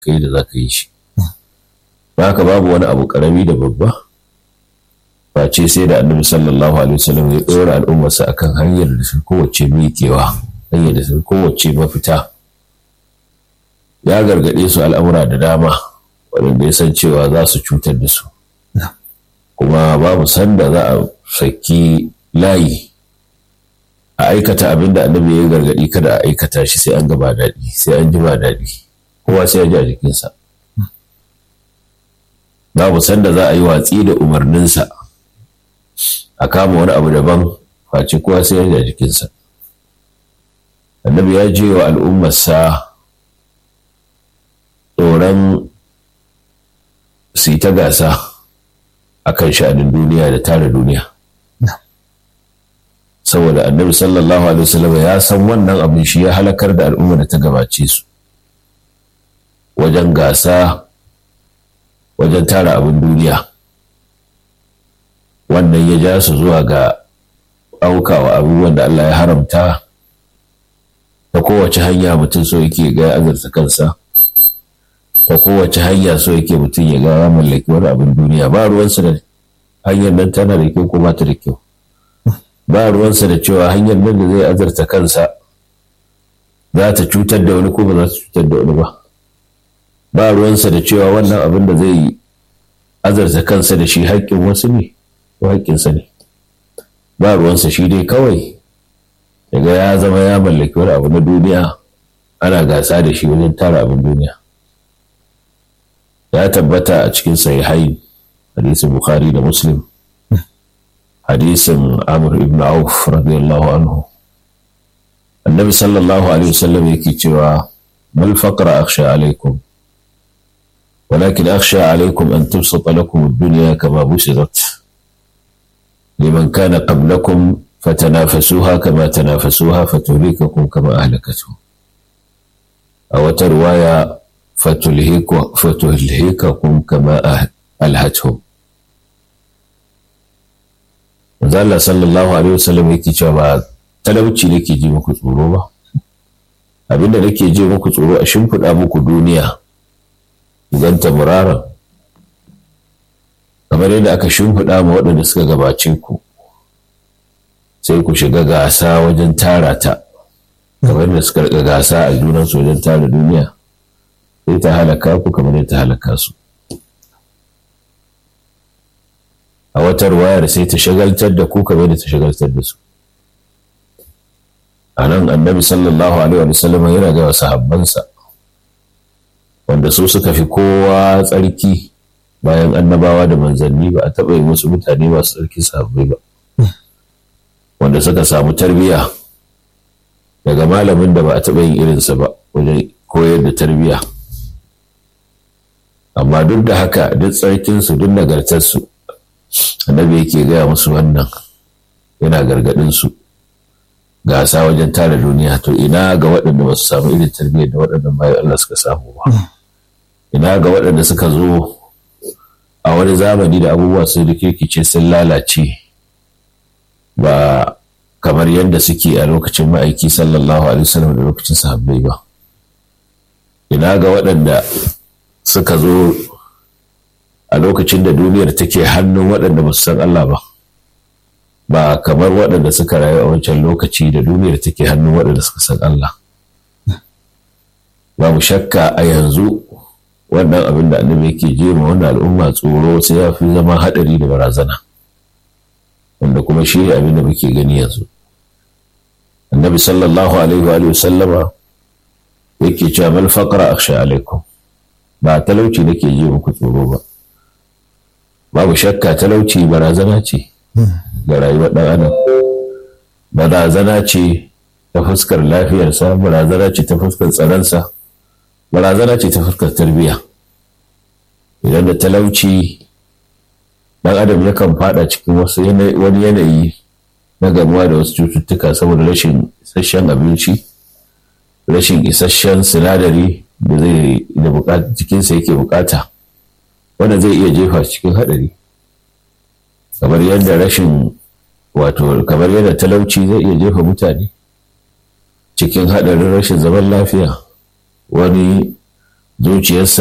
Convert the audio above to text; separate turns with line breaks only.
kai da za ka yi shi haka babu wani abu karami da babba face sai da annabi sallallahu alaihi wasallam ya ɗora al'ummarsa akan hanyar da su kowace miƙewa hanyar da su kowace mafita ya gargaɗe su al'amura da dama waɗanda ya san cewa za su cutar da su kuma babu sanda za a saki layi a aikata abin da annabi ya gargaɗi kada a aikata shi sai an gaba daɗi sai an ji ba daɗi kowa sai ya ji a jikinsa babu sanda za a yi watsi da umarninsa a kama wani abu daban face kowa sai ya ji a jikinsa annabi ya je wa al'ummarsa tsoron su yi ta gasa a kan sha'anin duniya da tara duniya saboda annabi sallallahu alaihi wasallam ya san wannan abin shi ya halakar da al'umma da ta gabace su wajen gasa wajen tara abin duniya wannan ya ja su zuwa ga aukawa abubuwan da Allah ya haramta ta kowace hanya mutum so yake ga azurta kansa ta kowace hanya so yake mutum ya ga mallaki wani abin duniya ba ruwansa da hanyar nan tana da kyau ko ba ta da kyau ba ruwansa da cewa hanyar nan da zai azarta kansa za ta cutar da wani ko ba za ta cutar da wani ba ba ruwansa da cewa wannan abin da zai azarta kansa da shi haƙƙin wasu ne ko haƙƙinsa ne ba ruwansa shi dai kawai daga ya zama ya mallaki wani abu na duniya ana gasa da shi wajen tara abin duniya ya tabbata a cikin sahihai hadisin bukhari da muslim hadisin amr ibn auf radiyallahu anhu annabi sallallahu alaihi wasallam yake cewa mal faqra akhsha alaikum ولكن أخشى عليكم أن تبسط لكم الدنيا كما بسطت لمن كان قبلكم فتنافسوها كما تنافسوها فتهلككم كما أهلكتهم أو رواية فتهلككم كما ألهتهم Allah sallallahu alaihi wasallam yake cewa ba talauci nake ji muku tsoro ba abinda nake ji muku tsoro a shimfiɗa muku duniya idan ta murara kamar yadda aka shimfiɗa ma waɗanda suka gabace ku sai ku shiga gasa wajen tara ta kamar yadda suka riga gasa a junansu wajen tara duniya sai ta halaka ku kamar yadda ta halaka su a wata wayar sai ta shagaltar da ku kamar yadda ta shagaltar da su a nan annabi sallallahu alaihi wa sallam yana ga sahabbansa wanda su suka fi kowa tsarki bayan annabawa da manzanni ba a taɓa yi wasu mutane masu tsarki sahabbai ba wanda suka samu tarbiyya daga malamin da ba a taɓa yin irinsa ba wajen koyar da tarbiyya amma duk da haka duk tsarkinsu duk nagartarsu annabi yake gaya musu wannan yana gargaɗinsu gasa wajen tara duniya to ina ga waɗanda ba su samu irin tarbiyyar da waɗannan bayan Allah suka samu ba ina ga waɗanda suka zo a wani zamani da abubuwa sun rikirkice sun lalace ba kamar yadda suke a lokacin ma'aiki sallallahu alaihi wasallam da lokacin sahabbai ba ina ga waɗanda suka zo a lokacin da duniyar take hannun waɗanda ba su san Allah ba ba kamar waɗanda suka rayu a wancan lokaci da duniyar take hannun waɗanda suka san Allah babu shakka a yanzu wannan abin da annabi yake jema wannan al'umma tsoro sai ya fi zama haɗari da barazana wanda kuma shi ne abin da muke gani yanzu annabi sallallahu alaihi wa sallama yake cewa mal faqra akhsha alaikum ba talauci nake ji muku tsoro ba babu shakka talauci barazana ce ga rayuwar ɗan adam barazana ce ta fuskar lafiyarsa barazana ce ta fuskar tsaronsa barazana ce ta fuskar tarbiyya idan da talauci ɗan adam yakan fada cikin wasu wani yanayi na gamuwa da wasu cututtuka saboda rashin isasshen abinci rashin isasshen sinadari da zai da jikinsa yake bukata wanda zai iya jefa cikin haɗari kamar yadda rashin wato kamar yadda talauci zai iya jefa mutane cikin haɗarin rashin zaman lafiya wani zuciyarsa